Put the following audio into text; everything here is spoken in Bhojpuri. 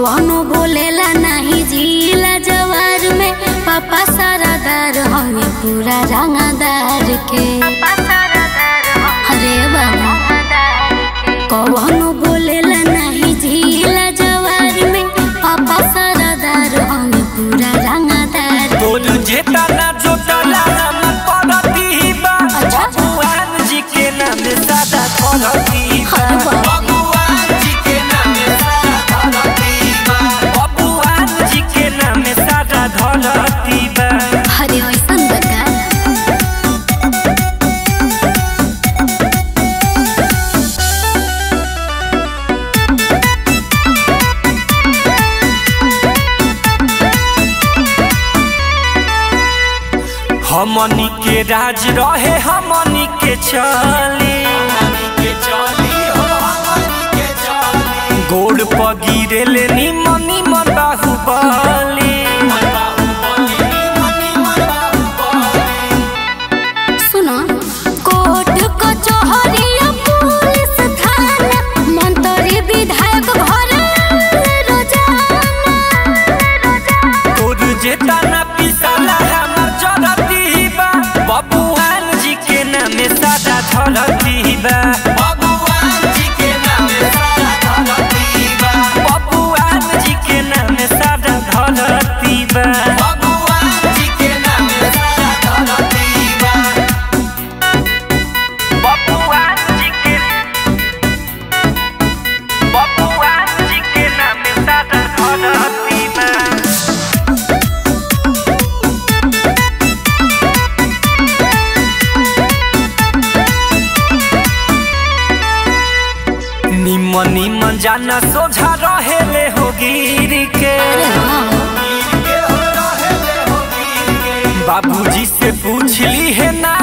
कौनो बोलेला नहीं जिला जवार में पापा सारादार हमें पूरा रंगादार के अरे बाबा कौनो बोलेला नहीं जिला जवार में पापा सारादार हमें पूरा रंगादार तोर जेता ना जोतला हमर पड़ती बा अच्छा। भगवान जी के नाम सादा पड़ती बा अरे बाप रे। भगवान जी के नाम सादा धरती बा भगवान जी के नाम सादा धरती बा अरे वैसन बता हमनी के राज रहे हमनी के चली गोड़ पगिरे निमन निमन बाहुबली सुनो कोर्ट कचहरी पुलिस थाना मंत्री विधायक घर रोजाना तोर जेता ना पिसाला हमर जरती बा बबुआन जी के नाम सादा धरती बा बबुआन जी के नाम सादा धरती बा बबुआन जी के नाम सादा धरती बा बबुआन जी के नाम सादा धरती बा बबुआन जी के बबुआन जी के नाम सादा धरती बा निमन निमन जाना सोझा रहेले हो गिर के अरे हाँ बाबूजी से पूछली है ना